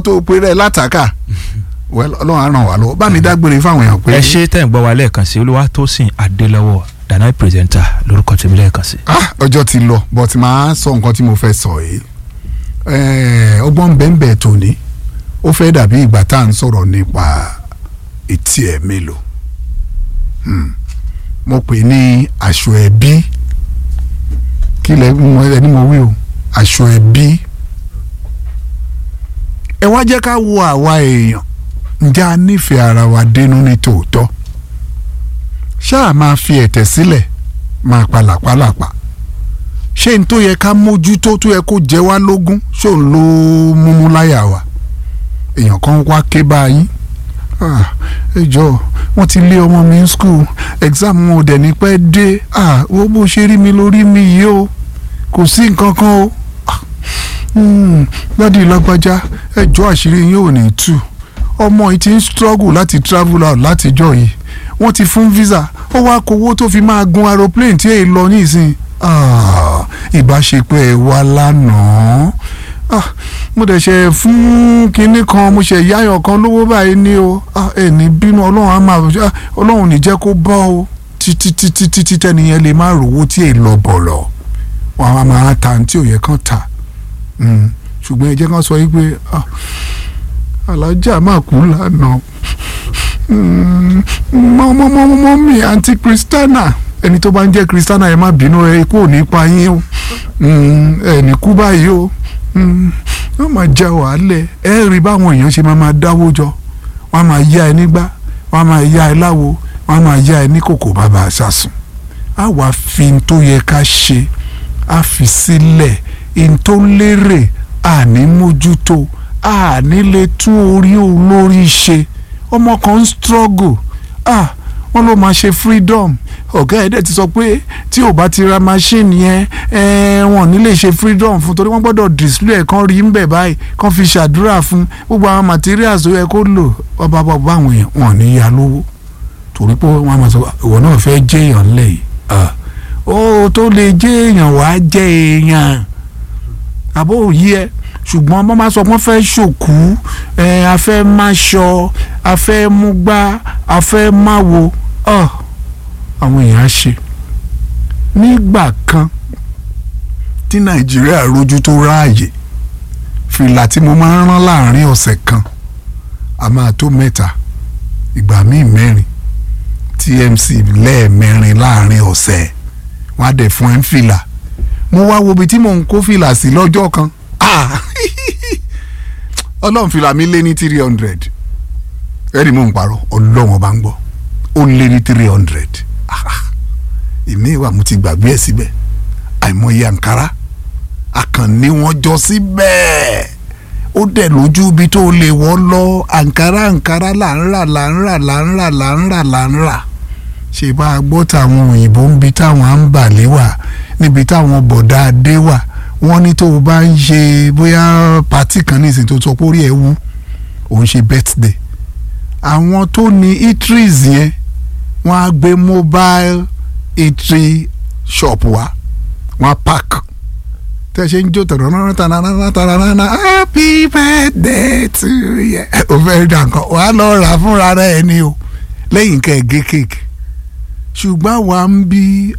tó pe rẹ̀ látàkà well ọlọ́run á ràn wá lọ́wọ́ bá mi dágbére fáwọn èèyàn pé ẹ ṣe tẹ̀ ń gbọ́ wa lẹ́ẹ̀kan sí Olúwatósìn Adélọ́wọ̀ Dana pírẹsẹ̀ntà lórúkọ tèmi lẹ́ẹ̀kan sí. ah ọjọ́ ti lọ but màá sọ nǹkan tí mo fẹ́ sọ yìí Eh, ọgbọ́n bẹ́ẹ̀nbẹ́ẹ̀ tòní ó fẹ́ dàbí ìgbà tá à ń sọ̀rọ̀ nípa etí ẹ̀ mélòó Hmm. mo pè ní aṣọ ẹbí kí lẹ mo ẹni mo wí o aṣọ ẹbí ẹ wá jẹ́ ká wo àwa èèyàn ǹjẹ́ a nífẹ̀ẹ́ ara wa dénú ní tòótọ́ ṣáà máa fi ẹ̀tẹ̀ sílẹ̀ máa pa làpálàpá ṣé n tó yẹ ká mójútó tó yẹ kó jẹ wá lógún ṣó ń lo múmú láyà wa èèyàn kan wá ké báyìí Ah, ẹ jọ̀ọ́ wọ́n ti lé ọmọ mi ní school exam wọn ò dẹ̀ ní pẹ́ dé Ah, wo bó ṣe rí mi lórí mi yìí o kò sí nǹkan kan o Ah, hmm, dádì lágbájá ẹ jọ̀ọ́ àṣírí yín ò ní tú ọmọ yìí ti ń struggle láti travel out látijọ́ yìí wọ́n ti fún visa ó wá kówó tó fi máa gun aeroplane tí èyí lọ nísìn Ah, ìbáṣepọ̀ ẹ̀ wá lánàá Ah, mo dẹ̀ ṣe fún kinní kan mo ṣe yáyọ̀ kan lówó báyìí ní o Ah, ẹ̀ ní bínú ọlọ́run á máa ah, ọlọ́run ní jẹ́ kó bọ́ o títí títí títí tẹ́niyẹn lè má rówó tí èyí lọ bọ̀lọ̀ wọn á máa ta ní tí ò yẹ kán ta Mm, ṣùgbọ́n ẹ jẹ́ kán sọ yí pé ah, alájà máa kú lánàá mọ́mọ́mọ́mọ́ mi àǹtí kristana ẹni tó bá ń jẹ́ kristana ẹ má bínú ẹ ikú ò ní pa yín o Mm, ẹ ní kú báyìí o Mm, wọ́n máa já wàhálẹ̀ ẹ rí báwọn èèyàn ṣe máa máa dáwó jọ wọ́n á máa yá ẹ nígbà wọ́n á máa yá ẹ láwo wọ́n á máa yá ẹ ní kòkò bàbá àṣàsùn á wàá fi n tó yẹ ká ṣe á fi sílẹ̀ n tó lérè àní mójútó àní lè tún orí olórí ṣe ọmọ kan ń struggle ah wọ́n ló máa ṣe freedom ọ̀gá ẹ̀dẹ̀ ti sọ pé tí ò bá ti ra machine yẹn eh, wọn ò ní lè ṣe freedom fún torí wọ́n gbọ́dọ̀ display ẹ̀ kan rí ń bẹ̀ báyìí kan fi ṣàdúrà fún gbogbo àwọn materials tó yẹ kó lò ọba bàbá àwọn èèyàn wọn ò ní ya lówó torí pé wọ́n á máa sọ ìwọ náà fẹ́ jẹ́ èèyàn ńlẹ̀ yìí ah, ó tó lè jẹ́ èèyàn wàá jẹ́ èèyàn àbó òyí ẹ ṣùgbọ́n wọ́n máa sọ pé wọ́n fẹ́ ṣòkú ẹ a fẹ́ má ṣọ a fẹ́ mú gbá a fẹ́ má wo ọ àwọn èèyàn á ṣe nígbà kan tí nàìjíríà rojú tó ráàyè fìlà tí mo máa ń rán láàrin ọ̀sẹ̀ kan a máa tó mẹ́ta ìgbà míì mẹ́rin tmc lẹ́ẹ̀mẹrin láàrin ọ̀sẹ̀ wọ́n á dẹ̀ fún ẹ̀ ń fìlà mo wá wo ibi tí mò ń kó fìlà sí lọ́jọ́ kan Ah! ọlọ́run fìlà mi lé ní three hundred ẹ̀rí mò ń parọ́ ọlọ́run ọba ń gbọ́ ó lé ní three hundred ìmí ìwà mo ti gbàgbé ẹ̀ síbẹ̀ àìmọye àǹkárá àkànní wọn jọ síbẹ̀ ó dẹ̀ lójú ibi tó lè wọ́ lọ àǹkárá àǹkárá là ń rà là ń rà là ń rà là ń rà là ń rà ṣe bá a gbọ́ táwọn òyìnbó ń bi táwọn à ń bà lé wà níbi táwọn bọ̀dá adé wà wọ́n ní tó o bá ń ṣe bóyá pàtí kan ní ìsìn tó sọ pé orí ẹ̀ wú òun ṣe birthday àwọn tó ní eateries yẹn wọ́n á gbé mobile eatery shop wá wọ́n á park tẹ́ ṣe ń jó tànàná tànàná tànàná happy birthday to you o fẹ́ dà nǹkan wàá lọ rà fúnra rẹ̀ ni o lẹ́yìn kẹ́ ẹ̀ gé kéèkì ṣùgbọ́n àwa ń bí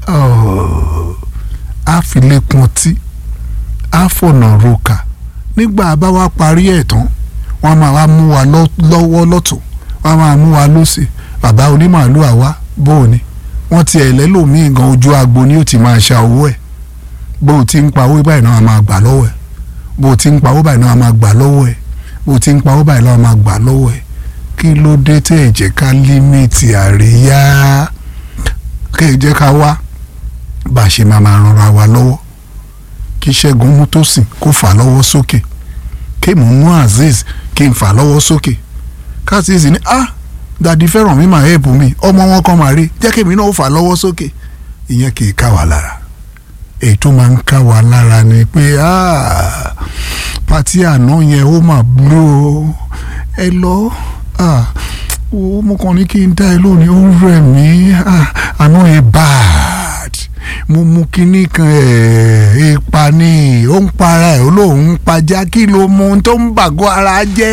àfilékun ọtí àfọ̀nà roka nígbà bá wa parí ẹ̀ tán wọ́n máa wá mú wa lọ́wọ́ lọ́tún wọ́n máa mú wa lọ́sì bàbá onímàálù àwa bóòní wọ́n ti ẹ̀ lẹ́lòmíì gan ojú agbo ni ó ti máa ṣa owó ẹ̀ bó o ti ń pa owó báyìí náà a máa gbà lọ́wọ́ ẹ̀ bó o ti ń pa owó báyìí náà a máa gbà lọ́wọ́ ẹ̀ bó o ti ń pa owó báyìí náà a máa gbà lọ́wọ́ ẹ̀ kí ló dé tẹ́ ẹ̀ jẹ́ ká límìtì àríyá kẹ́ ẹ̀ jẹ́ ká wá bá a ṣe máa máa ranra wa lọ́wọ́ kí ṣẹ́gun mú tó sìn kó fà lọ́wọ́ sókè kí mò ń mú azeez kí n fà lọ́wọ́ sókè káàsìsì ní ah dàdí fẹ́ràn mi máa hẹ́ẹ̀pù mi ọmọ wọn kan máa rí jẹ́ kí èmi náà ó fà lọ́wọ́ sókè ìyẹn kì í ká wa lára èyí tó máa ń ká wa lára ni pé ah pàtí àná yẹn ó mà blú o ẹ lọ ah o mo kàn ní kí n dá ẹ lónìí ó ń rẹ̀ mí ah àná yẹn bad mo mú kinní kan ẹ̀ ipa ni ó ń para ẹ̀ ó lóun ń pajá kí ló mú ohun tó ń bàgọ́ ara jẹ́